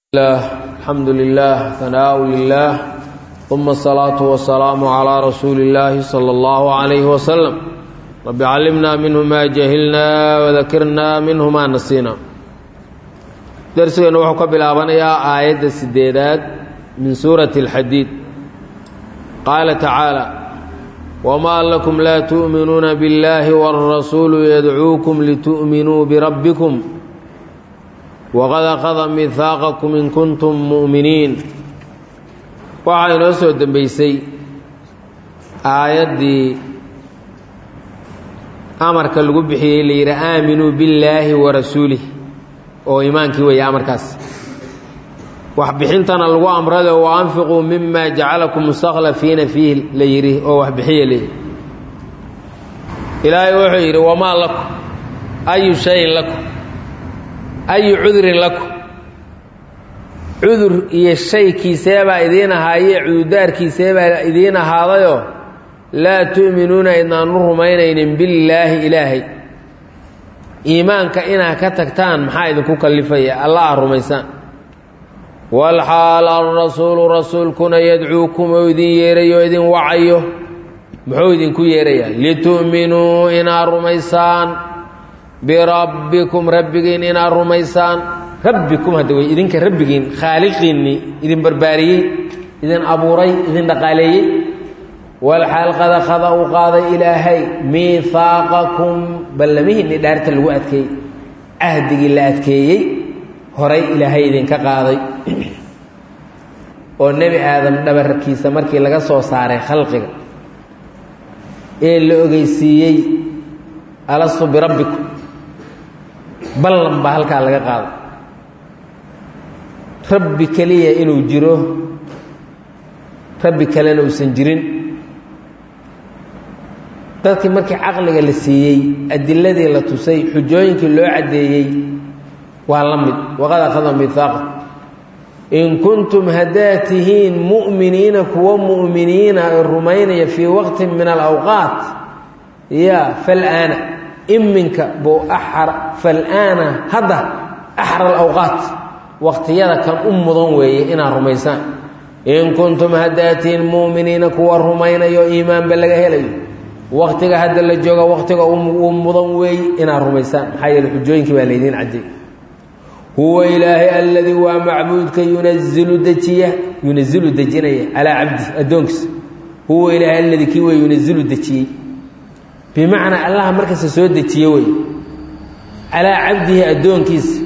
الله الحمد لله ثناء لله ثم الصلاة والسلام على رسول الله صلى الله عليه وسلم رب علمنا منه ما جهلنا وذكرنا منه ما نسينا درسنا وحكى بالآبانية آية السديدات من سورة الحديد قال تعالى وما لكم لا تؤمنون بالله والرسول يدعوكم لتؤمنوا بربكم waqad akhada mihaaqakum in kuntum mu'miniin waxaa inoo soo dembeysay aayaddii amarka lagu bixiyey la yidhi aaminuu billaahi wa rasuulih oo imaankii weeye amarkaas waxbixintana lagu amrade wa anfiquu mima jacalakum mustakhlafiina fiih la yidhi oo waxbixiya leeyihi ilaahay wuxuu yidhi wamaa lakum ayu shayin lakum ayu cudurin lakum cudur iyo shaykiiseebaa idiin ahaaye cudurdaarkiiseebaa idiin ahaadayoo laa tu'minuuna idnaanu rumaynaynin billaahi ilaahay iimaanka inaad ka tagtaan maxaa idinku kallifaya alla aa rumaysaan walxaal alrasuulu rasuulkuna yadcuukum oo idin yeerayo idin wacayo muxuu idinku yeerayaa litu'minuu inaad rumaysaan birabbikum rabbigiin inaad rumaysaan rabbikum hadda wey idinka rabbigiin khaaliqiinnii idin barbaariyey idin abuuray idin dhaqaaleeyey walxaal qada qada uu qaaday ilaahay miihaaqakum ballamihiinni dhaarta lagu adkeeyey cahdigii la adkeeyey horay ilaahay idinka qaaday oo nebi aadam dhabarkiisa markii laga soo saaray khalqiga ee la ogeysiiyey alastu birabbikum ballan baa halkaa laga qaado rabbi keliya inuu jiro rabbi kalena uusan jirin dadkii markii caqliga la siiyey adiladii la tusay xujooyinkii loo caddeeyey waa la mid waqad akhada mihaaqa in kuntum haddaad tihiin mu'miniina kuwa mu'miniina ee rumaynaya fii waqtin min alawqaat ya fal'aana iminka buu axar fal'aana hadda axar alawqaat waqtiyada kan u mudan weeye inaad rumaysaan in kuntum haddaatiin mu'miniina kuwa rumaynayo iimaanba laga helayo waqtiga hadda la jooga waqtiga uu mudan weeye inaad rumaysaan maxaa yeele xujooyinkii baa laydiin cadday huwa ilaahay alladii waa macbuudka yunazilu dejiya yunazilu dejinaya calaa cabdi addoonkiisa huwa ilaahay alladii kii wey yunazilu dejiyey bimacnaa allaha markasta soo dejiye wey calaa cabdihi addoonkiisa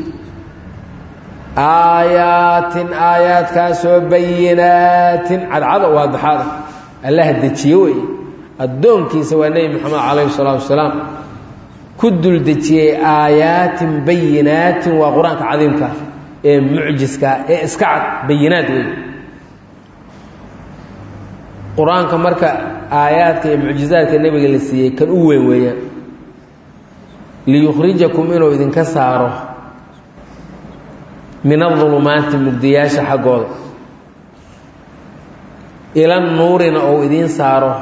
aayaatin aayaadkaasoo bayinaatin cadcada waa daxaada allaha dejiye wey addoonkiisa waa nebi moxamed calayhi salaatu wasalaam ku dul dejiyey aayaatin bayinaatin waa qur-aanka cadiimka ee mucjiska ee iska cad bayinaad wey qur-aanka marka aayaadka iyo mucjizaadka nebiga la siiyey kan u weyn weeyaan liyukhrijakum inuu idinka saaro min adulumaati mugdiyaasha xaggooda ila nuurina ou idiin saaro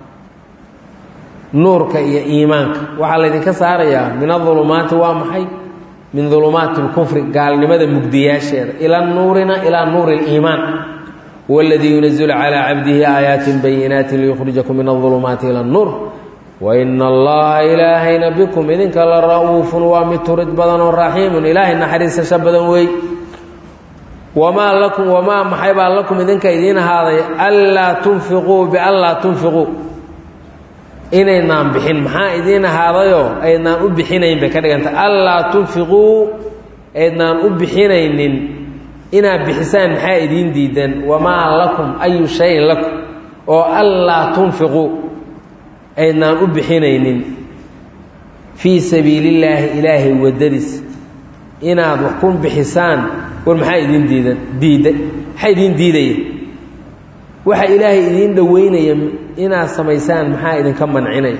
nuurka iyo iimaanka waxaa laydinka saarayaa min adulumaati waa maxay min dulumaati اlkufri gaalnimada mugdiyaasheeda ila nuurina ilaa nuuri اliimaan huwa اladii yunazilu calىa cabdihi aayaatin bayinaati liyukhrijakum min aulumaati ila اnuur waina allaha ilaahayna bikum idinka la ra'uufun waa mid turid badan oo raxiimun ilaahay naxariisasho badan wey wamaa lakum wamaa maxay baa lakum idinka idiin ahaaday anlaa tunfiquu bianlaa tunfiquu inaynaan bixin maxaa idiin ahaadayoo aydnaan u bixinayn bay ka dhiganta anlaa tunfiquu aydnaan u bixinaynin inaad bixisaan maxaa idiin diidan wamaa lakum ayu shayin lakum oo anlaa tunfiquu aydnaan u bixinaynin fii sabiilillaahi ilaahay waddadiis inaad wax ku bixisaan war maxaa idiin diidan diida maxaa idiin diidaya waxa ilaahay idiin dhoweynaya inaad samaysaan maxaa idinka mancinaya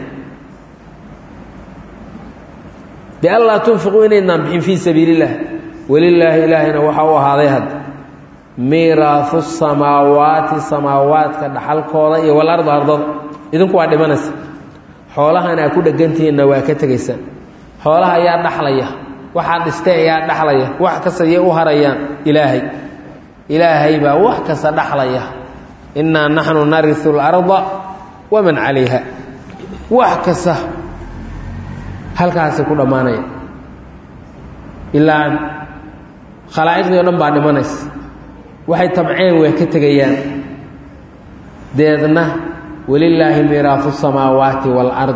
bianlaa tunfiquu inaydnaan bixin fii sabiili illah welilaahi ilaahayna waxaa u ahaaday hadda miiraahu samaawaati samaawaadka dhaxalkooda iyo walarda ardada idinku waa dhimanaysa xoolahan aa ku dhegantihiinna waa ka tegaysaan xoolaha ayaa dhaxlaya waxaad dhisteen ayaa dhaxlaya wax kasta yay u harayaan ilaahay ilaahay baa wax kasta dhaxlaya innaa naxnu narisu اlarda waman calayha wax kasta halkaasay ku dhammaanaya ilaa khalaa'iqdii o dhan baa dhimanaysa waxay tabceen way ka tegayaan deedna walilaahi miiraafu samaawaati waalard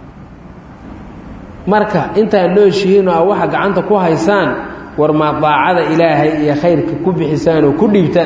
marka intaad nooshihiinoo a waxa gacanta ku haysaan war maa daacada ilaahay iyo khayrka ku bixisaan oo ku dhiibtaan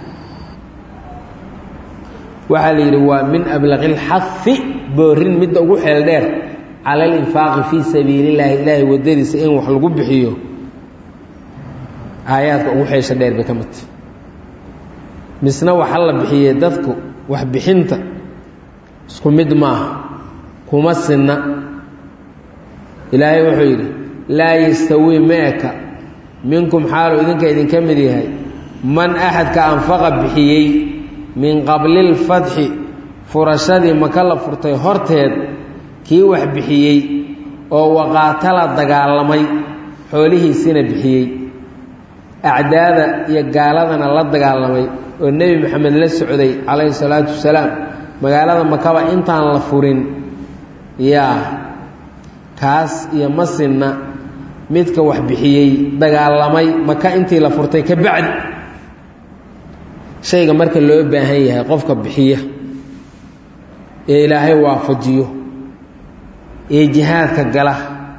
waxaa la yidhi waa min ablaqi اlxafi boorin midda ugu xeel dheer cala alinfaaqi fii sabiili اllaahi ilaahay waddadiisa in wax lagu bixiyo aayaadka ugu xeesha dheer bay ka midta misna waxa la bixiyey dadku wax bixinta isku mid maaha kuma sinna ilaahay wuxuu yidhi laa yastawii meeka minkum xaalu idinka idinka mid yahay man axadka anfaqa bixiyey min qabli lfatxi furashadii maka la furtay horteed kii wax bixiyey oo waqaatala dagaalamay xoolihiisina bixiyey acdaada iyo gaaladana la dagaalamay oo nebi moxamed la socday calayhi salaatu wasalaam magaalada makaba intaan la furin yaa kaas iyo masinna midka wax bixiyey dagaalamay maka intii la furtay ka bacdi shayga marka loo baahan yahay qofka bixiya ee ilaahay waafajiyo ee jihaadka gala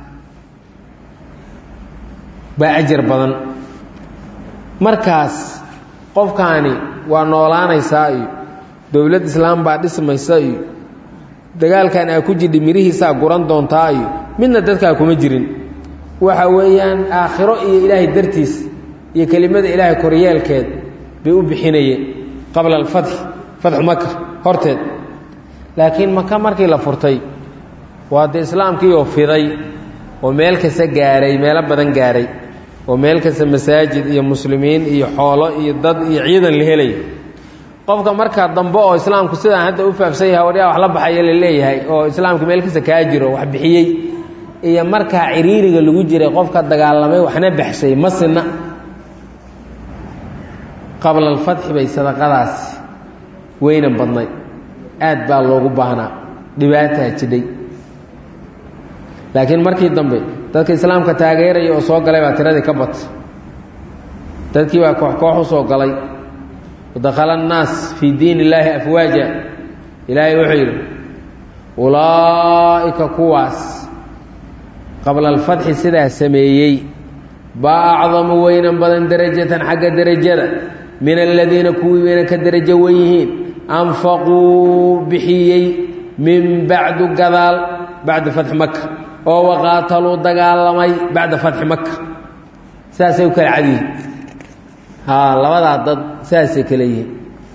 baa ajar badan markaas qofkaani waa noolaanaysaa iyo dowlad islaam baa dhismaysa iyo dagaalkan aa ku jidhi mirihiisaa guran doontaa iyo midna dadkaa kuma jirin waxa weeyaan aakhiro iyo ilaahay dartiis iyo kelimada ilaahay koryeelkeed bay u bixinayeen qabla alfatxi fatxu maka horteed laakiin maka markii la furtay waa dee islaamkiioo fiday oo meel kasta gaaray meelo badan gaaray oo meel kasta masaajid iyo muslimiin iyo xoolo iyo dad iyo ciidan la helay qofka markaa dambe oo islaamku sidaan hadda u faafsan yahay waryaa wax la baxaya la leeyahay oo islaamku meel kasta kaa jiro wax bixiyey iyo markaa ciriiriga lagu jiray qofka dagaalamay waxna baxshay ma sinna qabla alfatxi bay sadaqadaasi weynan badnay aad baa loogu baahnaa dhibaataa jidhay laakiin markii dambe dadka islaamka taageeraya oo soo galay baa tiradii ka batay dadkii baa koox koox u soo galay wadakhala annaas fii diin illaahi afwaaja ilaahay wuxuu yidhi ulaa'ika kuwaas qabla alfatxi sidaa sameeyey baa acdamu weynan badan derajatan xagga derajada min aladiina kuwii weyna ka derajo wen yihiin anfaquu bixiyey min bacdu gadaal bacda fatxi maka oo waqaataluu dagaalamay bacda fatxi maka saasay u kala cadyihiin haa labadaa dad saasay kale yihiin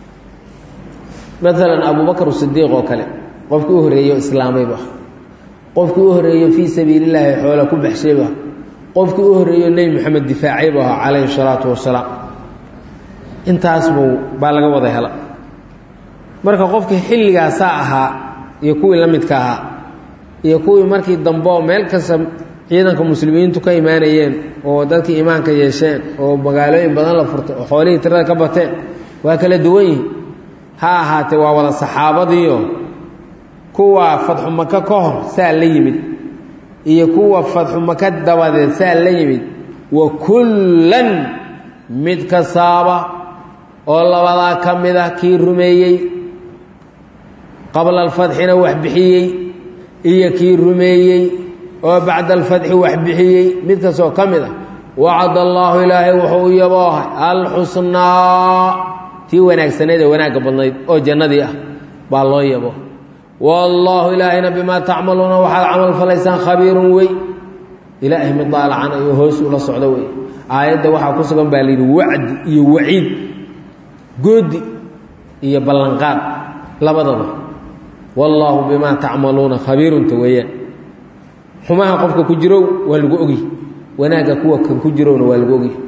maalan abubakar sidiiq oo kale qofkii u horreeyo islaamayba qofkii u horreeyo fii sabiili illaahi xoola ku baxshayba qofkii u horreeyo nebi moxamed difaacaybu ahaa calayhi salaatu wasalaam intaas buu baa laga wada hela marka qofkii xilligaasaa ahaa iyo kuwii la midka ahaa iyo kuwii markii dambe oo meel kasta ciidanka muslimiintu ka imaanayeen oo dadkii iimaanka yeesheen oo magaalooyin badan la furtay oo xoolihii tirada ka bateen waa kala duwan yihin ha ahaatee waa wada saxaabadiio kuwa fadxu maka ka hor saa la yimid iyo kuwa fadxu maka dabadeed saa la yimid wa kullan mid kastaaba oo labadaa ka mid ah kii rumeeyey qabla alfatxina wax bixiyey iyo kii rumeeyey oo bacda alfatxi wax bixiyey mid kastoo ka mid ah wacad allaahu ilaahay wuxuu u yaboohay alxusnaa tii wanaagsaneed ee wanaagga badnayd oo jannadii ah baa loo yabo wallaahu ilaahayna bimaa tacmaluuna waxaad camal falaysaan khabiirun wey ilaahay mid daalacan ayuu hoos ula socdo wey aayadda waxaa ku sugan baa layidhi wacdi iyo waciid goodi iyo ballanqaad labadaba wallaahu bimaa tacmaluuna khabiirunta weeyaan xumaha qofka ku jirow waa lagu ogy wanaagga kuwa kan ku jirowna waa lagu ogy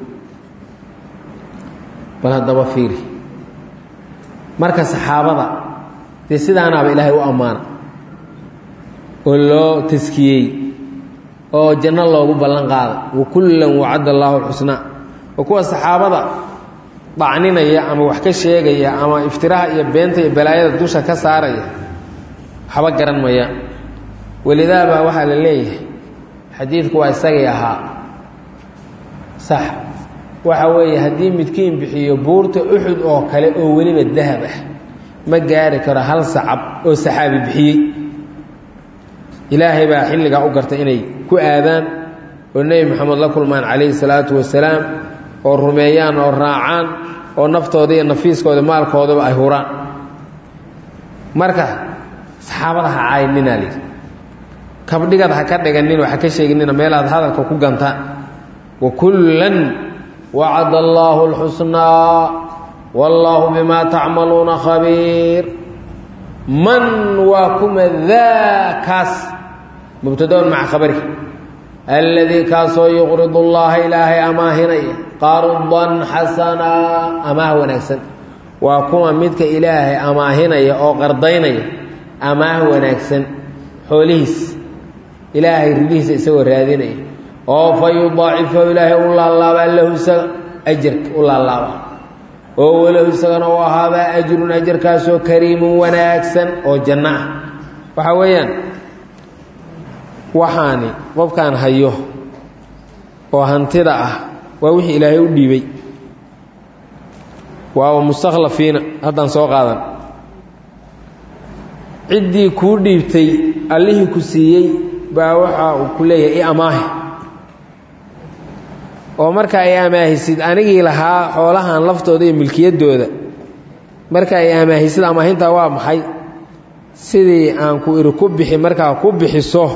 bal haddaba fiiri marka saxaabada dee sidaanaaba ilaahay u ammaana oo loo taskiyey oo janno loogu ballan qaaday wa kullan wacadda allaahu lxusnaa oo kuwa saxaabada dacninaya ama wax ka sheegaya ama iftiraha iyo beenta iyo balaayada dusha ka saaraya waxba garan mayaan welidaa baa waxaa la leeyahay xadiidku waa isagii ahaa sax waxa weeye haddii midkiin bixiyo buurta uxud oo kale oo weliba dahab ah ma gaari karo hal sacab oo saxaabi bixiyey ilaahay baa xilligaa u gartay inay ku aadaan oo nebi moxamed la kulmaan calayhi salaatu wasalaam oo rumeeyaan oo raacaan oo naftooda iyo nafiiskooda maalkoodaba ay huraan marka saxaabada ha caayninaa lihi kabdhigad ha ka dhiganin oo ha ka sheeginina meelaad hadalka ku gantaan wa kullan wacada allaahu alxusnaa wallaahu bimaa tacmaluuna khabiir man waa kuma daakaas mubtadaun maca khabari alladii kaasoo yuqridu llaha ilaahay amaahinaya qardan xasanaa amaah wanaagsan waa kuma midka ilaahay amaahinaya oo qardaynaya amaah wanaagsan xoolihiis ilaahay ridihiisa isagoo raadinaya oo fa yudaacifahu ilaahay u laalaabaa lahu isaga ajarka u laalaaba oo walahu isagana u ahaadaa ajrun ajarkaasoo kariimun wanaagsan oo janno ah waxaa weeyaan waxaani qofkaan hayo oo hantida ah waa wixii ilaahay u dhiibay waa mustakhlafiina haddaan soo qaadan ciddii kuu dhiibtay allihii ku siiyey baa waxa uu ku leeyahay i amaahi oo marka ay amaahisid anigii lahaa xoolahan laftooda iyo milkiyaddooda marka ay amaahisid amaahintaa waa maxay sidii aan ku iri ku bixi markaa ku bixiso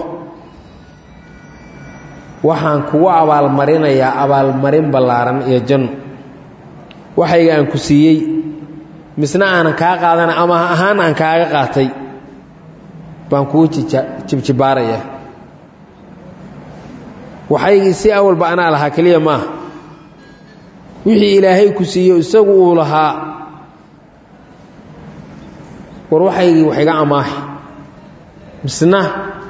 waxaan kugu abaalmarinayaa abaalmarin ballaaran iyo janno waxayga aan ku siiyey misna aanan kaa qaadana ama ahaan aan kaaga qaatay baan kugu jibjibaarayaa waxaygii si awalba anaa lahaa keliya maaha wixii ilaahay ku siiyo isagu uu lahaa war waxaygii wax iga amaahi misna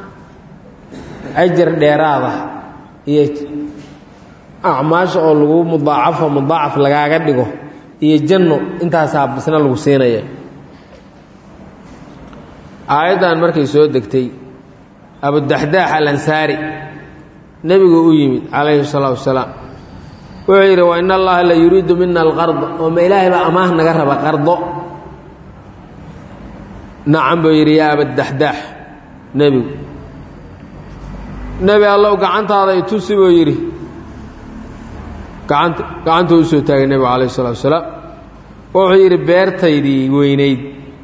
ajar dheeraada iyo acmaasha oo lagu mudaacafo mudaacaf lagaaga dhigo iyo janno intaasaa misna lagu siinaya aayaddan markay soo degtay abudaxdaax alansaari nebigu u yimid calayhi salaatu wasalaam wuxuu yidhi wa in allaha la yuriidu mina alqarda oo ma ilaahay baa amaah naga raba qardo nacam buu yidhi yaa abadaxdaax nebigu nebi allow gacantaada itusi buu yidhi gacanta gacantuu usoo taagay nebigu calayhi salatu wasalaam wuxuu yidhi beertaydii weynayd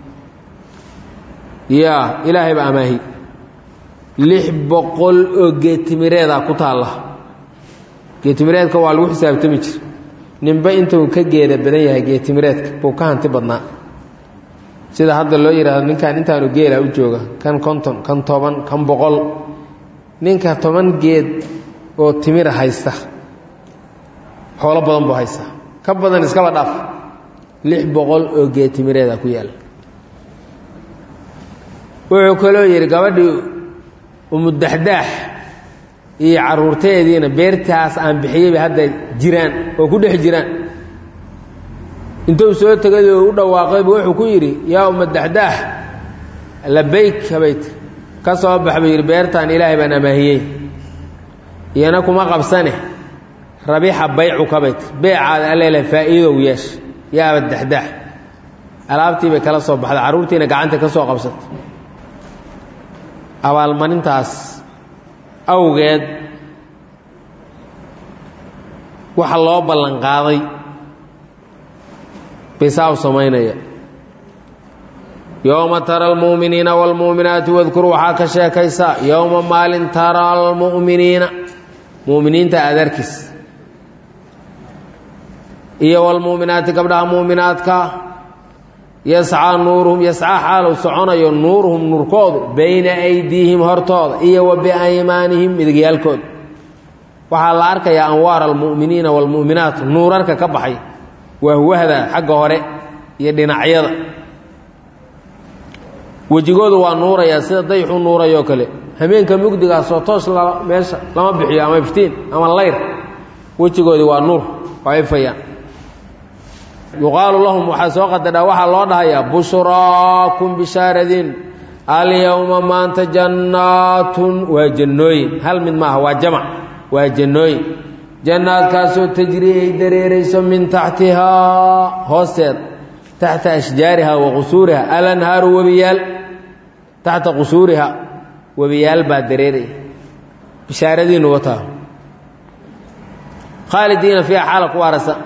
yaa ilaahay baa amaahi lix boqol oo geetimireedaa ku taalla geetimireedka waa lagu xisaabtami jir ninba intuu ka geeda badan yahay geetimireedka buu ka hanti badnaa sida hadda loo yidhaahdo ninkan intaanu geela u jooga kan konton kan toban kan boqol ninka toban geed oo timira haysta xoolo badan buu haystaa ka badan iskaba dhaaf lix boqol oo geetimireeda ku yaalla wuxuu kaloo yidhi gabadhii umudaxdaax iyo caruurteediina beertaas aan bixiyeyba hadda jiraan oo ku dhex jiraan intuu soo tegay oo u dhawaaqaybu wuxuu ku yidhi yaa umadaxdaax labayk bayt ka soo bax buu yidhi beertaan ilaahay baan amaahiyey iyana kuma qabsane rabixa baycuka bayt beecaada alleele faa'iidow yeesh yaa abadaxdaax alaabtii bay kala soo baxday carruurtiina gacanta ka soo qabsatay abaalmarintaas awgeed waxa loo ballan qaaday bisaa u samaynaya yowma tara almu'miniina waalmu'minaati wadkur waxaa ka sheekaysaa yowma maalin tara almu'miniina mu'miniinta adarkiis iyo waalmu'minaati gabdhaha mu'minaadka yascaa nuuruhum yascaa xaalu soconayo nuuruhum nuurkoodu bayna aydiihim hortooda iyo wa biaymaanihim midigyaalkooda waxaa la arkayaa anwaar almu'miniina waalmu'minaat nuurarka ka baxay wahwahda xagga hore iyo dhinacyada wejigoodu waa nuurayaa sida dayxu nuurayoo kale hameenka mugdigaasoo toos meesha lama bixiyo ama iftiin ama layr wejigoodii waa nuur waa ifayaan yuqaalu lahum waxaa soo qadadhaa waxaa loo dhahayaa bushraakum bishaaradin alyowma maanta jannaatun waa jannooyin hal mid maaha waa jamac waa jannooyin jannaadkaasoo tajri ay dareerayso min taxtihaa hoosteeda taxta ashjaariha wa qusuuriha alanhaaru webiyaal taxta qusuuriha webiyaal baa dareeraya bishaaradiinu wataa khaalidiina fiiha xaala ku waarasa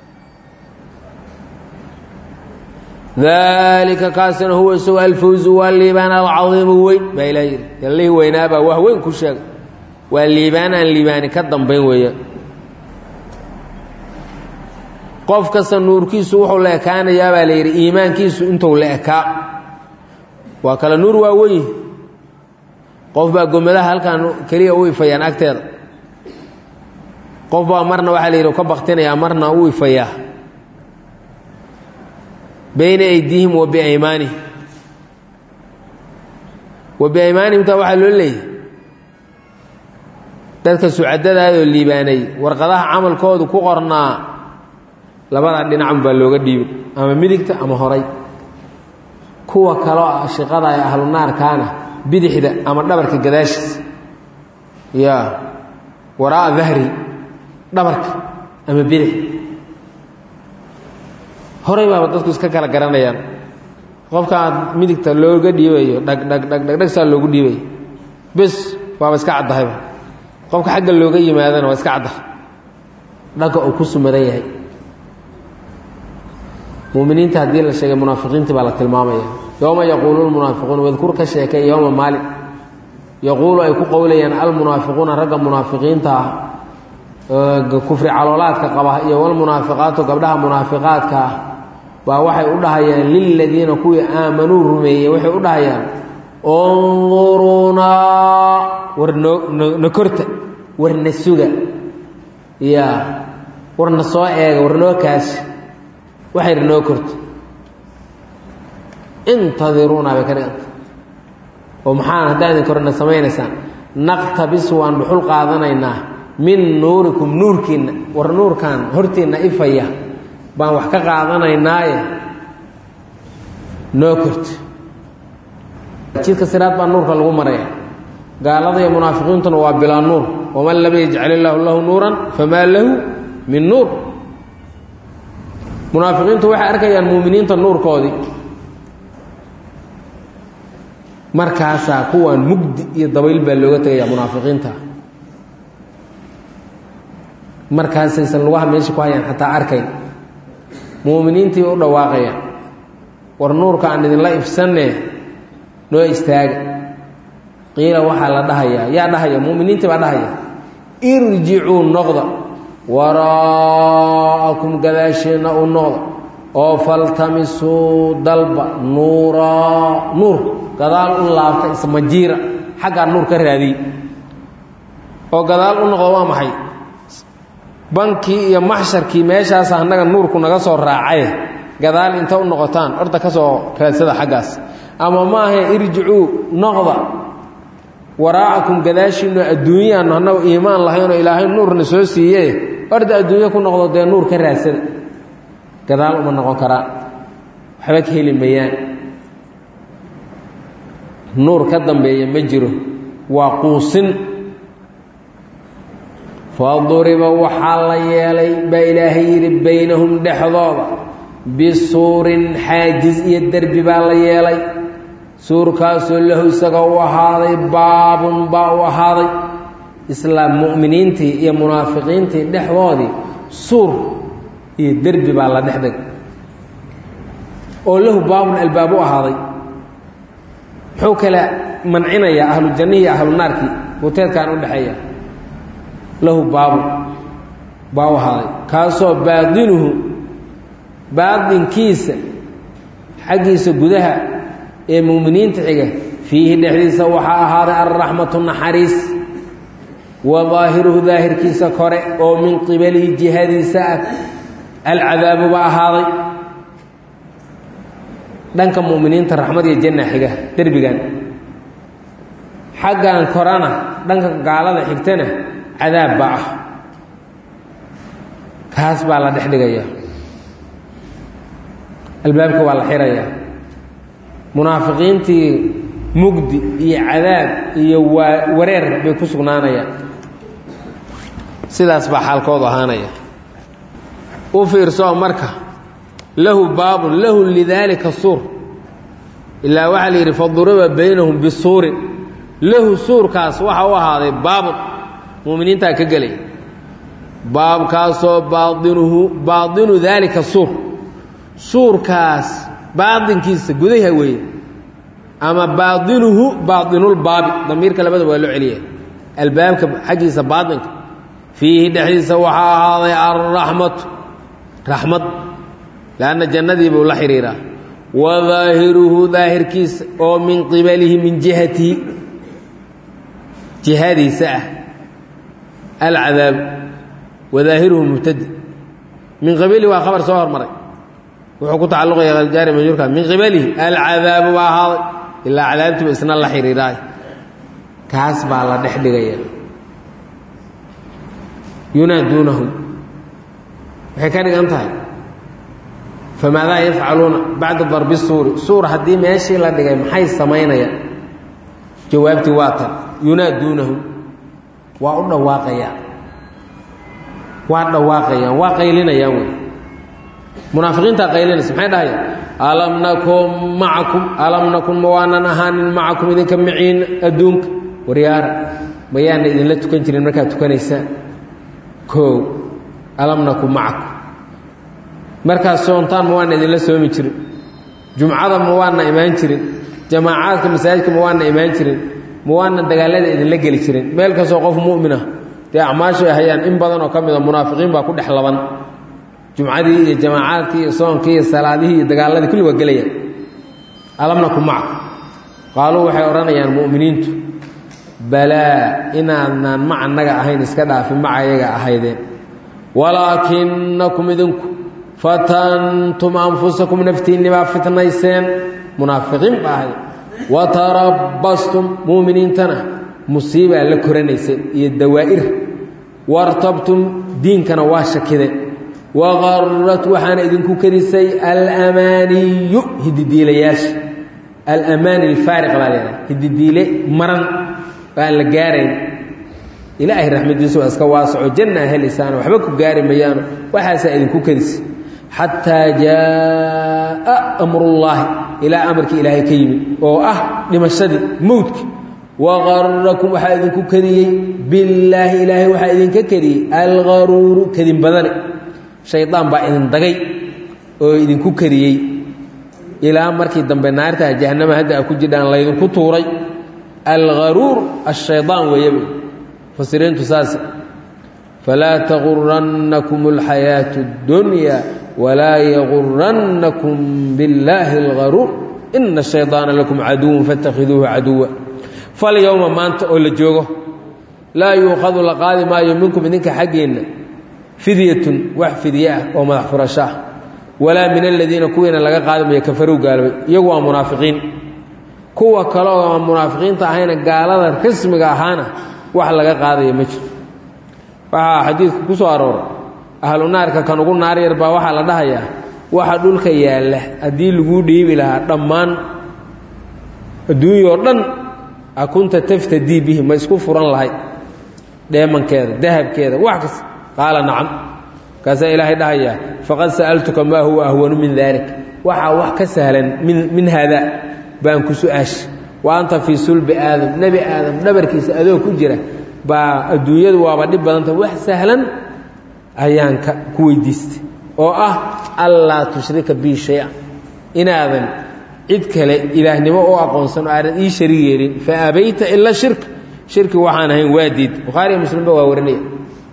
daalika kaasina huwa isagu alfawzu waa liibaan alcadiimu weyn baa ilah yidhi yallihii weynaabaa wax weyn ku sheega waa liibaan aan liibaani ka dambayn weeya qof kasta nuurkiisu wuxuu la ekaanayaa baa la yidhi iimaankiisu intuu la ekaa waa kale nuur waa weyn qof baa gomadaha halkan keliya u ifayaan agteeda qof baa marna waxaa la yidhi ka baktinayaa marna u ifayaa bayna aydiihim wa biaymaanihim wa biaymaanihim taa waxaa loo leeyahy dadka sucadadaadoo liibaanay warqadaha camalkoodu ku qornaa labadaa dhinacun baa looga dhiibay ama midigta ama horay kuwa kaloo ashiqada ee ahlu naarkaana bidixda ama dhabarka gadaashiisa ya waraa'a dahri dhabarka ama bidix horay baaba dadku iska kala garanayaan qofkaan midigta looga dhiibayo dhag dhag dhag dhagdhagsaa loogu dhiibayo bes waaba iska caddahayba qofka xagga looga yimaadana waa iska caddahay dhagga uu ku sumadan yahay muminiinta haddii la sheegay munaafiqiintii baa la tilmaamaya yowma yaquulu lmunaafiquuna wadkur ka sheekay yowma maalin yaquulu ay ku qowlayaan almunaafiquuna ragga munaafiqiinta ah kufri caloolaadka qaba iyo walmunaafiqaatu gabdhaha munaafiqaadka ah baa waxay u dhahayaan liladiina kuwii aamanuu rumeeyey waxay u dhahayaan unduruunaa war noo na korta war na suga ya war na soo eega war noo kaasi waxayna noo korta intadiruuna bay ka dhiganta oo maxaan haddaan idin korna samaynaysaan naqtabis waan dhuxul qaadanaynaa min nuurikum nuurkiinna war nuurkan hortiinna ifaya baan wax ka qaadanaynaaye noo korta jidka siraad baa nuurka lagu maraya gaalada iyo munaafiqiintuna waa bilaa nuur waman lam yajcal illaahu lahu nuuran famaa lahu min nuur munaafiqiintu waxay arkayaan muuminiinta nuurkoodii markaasaa kuwaan mugdi iyo dabayl baa looga tegaya munaafiqiinta markaasaysan lugaha meesha ku hayaan xataa arkayn muuminiintii u dhawaaqayaan war nuurka aan idinla ifsanne noo istaaga qiila waxaa la dhahayaa yaa dhahaya muuminiintii baa dhahaya irjicuu noqda waraa'akum gadaasheenna u noqda oo faltamisuu dalba nuuraa nuur gadaal u laabta ismajiira xaggaa nuur ka raadiy oo gadaal u noqdo waa maxay bankii iyo maxsharkii meeshaas annaga nuurku naga soo raacaye gadaal inta u noqotaan orda ka soo raadsada xaggaas ama maaha irjicuu noqda waraa'akum gadaashiinno adduunyaannu annagu iimaan lahaynoo ilaahay nuurna soo siiye orda adduunyo ku noqdo dee nuur ka raadsada gadaal uma noqon karaan waxba ka heli mayaan nuur ka dambeeya ma jiro waa quusin faduriba waxaa la yeelay baa ilaahay yidhi baynahum dhexdooda bisuurin xaajiz iyo derbi baa la yeelay suurkaasoo lahu isaga u ahaaday baabun baa u ahaaday islaam mu'miniintii iyo munaafiqiintii dhexdoodii suur iyo derbi baa la dhexdeg oo lahu baabun albaab u ahaaday muxuu kala mancinayaa ahlu jannihi iyo ahlu naarkii buteedkan u dhexeeya lahu baabun baa u ahaaday kaasoo baadinuhu baadinkiisa xaggiisa gudaha ee muuminiinta xiga fiihi dhexdiisa waxaa ahaaday alraxmatu naxariis wa daahiruhu daahirkiisa kore oo min qibalihi jihadiisa ah alcadaabuba ahaaday dhanka mu'miniinta raxmad iyo janna xiga derbigan xaggan korana dhanka gaalada xigtana cadaab baa ah kaas baa la dhex dhigaya albaabka waa la xirayaa munaafiqiintii mugdi iyo cadaab iyo waa wareer bay ku sugnaanayaan sidaas baa xaalkoodu ahaanaya u fiirsoo marka lahu baabun lahu lidaalika suur ilaa waxaa la yidhi faduriba baynahum bisuurin lahu suurkaas waxa u ahaaday baabun muuminiintaa ka gelaya baabkaasoo baainuhu baadinu daalika suur suurkaas baadinkiisa gudaha weeye ama baadinuhu baadinulbaabi damiirka labadaba waa loo celiya albaabka xaggiisa baadinka fiihi dhexdiisa waxaa ahaaday alraxmatu raxmad lanna jannadii buu la xidhiiraa wa daahiruhu daahirkiisa oo min qibalihi min jihatihi jihadiisa ah alcadaab wa daahiruhu mubtadi min qibalihi waa khabar soo hormaray wuxuu ku tacalluqaya aljaari majruurka min qibalihi alcadaabu baa ahaaday ilaa cadaabtiiba isna la xidhiiraay kaas baa la dhex dhigaya yunaaduunahum waxay ka dhigan tahay famaadaa yafcaluuna bacda darbi suuri suur haddii meeshii la dhigay maxay samaynayaan jawaabtii waa tan yunaaduunahum waa u dhawaaqayaan waa dhawaaqayaan waa qaylinayaan wey munaafiqiintaa qaylinaysa maxay dhahayaan alam nakun macakum alam nakun ma waanan ahaanin macakum idinka miciin adduunka waryaara mayaana idinla tukan jirin markaad tukanaysaan koow alam nakun macakum markaad soontaan ma waana idinla soomi jirin jumcada ma waana imaan jirin jamaacaadka masaajidka ma waana imaan jirin ma waana dagaalada idinla geli jirin meel kastoo qof mu'min ah dee acmaashay hayaan in badan oo ka mid a munaafiqiin baa ku dhex laban jumcadii iyo jamaacaadkii iyo soonkii iyo salaadihii iyo dagaaladii kulli waa gelayaan alam nakun macakum qaaluu waxay odhanayaan mu'miniintu balaa inaadnaan mac annaga ahayn iska dhaafin maca ayaga ahaydeen walaakinakum idinku fatantum anfusakum naftiinni baa fitnayseen munaafiqiin baa ahay watarabbastum muuminiintana musiibaa la koranayseen iyo dawaa'ir wartabtum diinkana waa shakideen waqarat waxaana idinku kenisay alamaaniyu hididiilayaasha alamaani alfaariq baa leedahay hididiile maran baan la gaarayn ilaahay raxmadiisu waa iska waasaco janna helisaano waxba ku gaari mayaano waxaasaa idinku kedisay xataa jaaa amrullaahi ilaa amarkii ilaahay ka yimid oo ah dhimashadii mowdki waqarakum waxaa idinku kediyey billaahi ilaahay waxaa idinka kediyey algaruuru kedin badane shaydaan baa idin dagay oo idinku kediyey ilaa markii dambe naartaa jahanama hadda a ku jidhaan laydinku tuuray algaruur ashaydaan weeyaba fasiriintu saas falaa tagurannakum alxayaatu اddunya walaa yagurannakum billaahi algaruur ina shaydaana lakum caduwun faاtakhiduuhu caduwa falyowma maanta oo la joogo laa yuukhadu la qaadi maayo minkum idinka xaggeenna fidyatun wax fidye ah oo madax furasho ah walaa min aladiina kuwiina laga qaadi mayo kafarow gaalobay iyagu waa munaafiqiin kuwa kale oo aan munaafiqiinta ahayna gaalada rasmiga ahaana wax laga qaadaya ma jiro waxaa xadiidku ku soo arooray ahlu naarka kan ugu naar yar baa waxaa la dhahayaa waxa dhulka yaalla haddii laguu dhiibi lahaa dhammaan adduunyao dhan akunta taftadii bihi ma isku furan lahayd dheemankeeda dahabkeeda wax kasta qaala nacam markaasaa ilaahay dhahayaa faqad sa'altuka maa huwa ahwanu min dalik waxaa wax ka sahlan min min haadaa baan ku su-aasha wa anta fii sulbi aadam nebi aadam dhabarkiisa adoo ku jira baa adduunyadu waaba dhib badanta wax sahlan ayaan ka ku weydiistay oo ah allaa tushrika bii shay-a inaadan cid kale ilaahnimo u aqoonsan oo aadan ii sharig yeelin fa abayta ila shirka shirki waxaan ahayn waa diid bukhaariya muslimba waa warinaya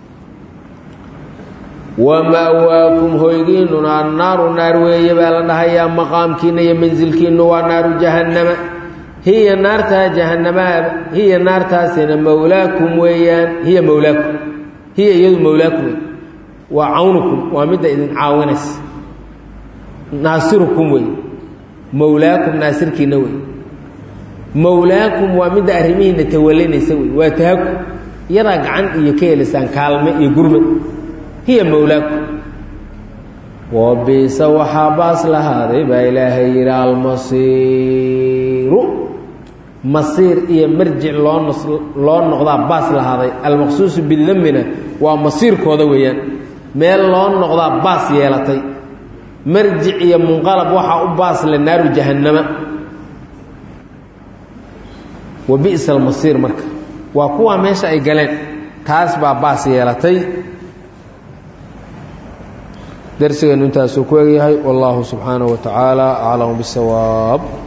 wama'waakum hoygiinnuna annaaru naar weeye baa la dhahayaa maqaamkiinna iyo mansilkiinnu waa naaru jahannama hiya naartaa jahannamaa hiya naartaasina mowlaakum weeyaan hiya mowlaakum hiya iyadu mowlaakum waa cawnukum waa midda idin caawinaysa naasirukum wey mowlaakum naasirkiina wey mowlaakum waa midda arrimihiina tawalinaysa wey waa tahaku iyadaa gacan iyo ka helaysaan kaalme iyo gurmad hiya mowlaakum wabiisa waxaa baas lahaaday baa ilaahay yidhi almasiiru masiir iyo marjic loo nos loo noqdaa baas lahaaday almaqsuusu bidamina waa masiirkooda weeyaan meel loo noqdaa baas yeelatay marjic iyo munqalab waxaa u baas le naaru jahannama wa bi'sa almasiir marka waa kuwaa meesha ay galeen taas baa baas yeelatay darsigeenu intaasuu ku egyahay wallahu subxaanaه wa tacaala aclam bisawaab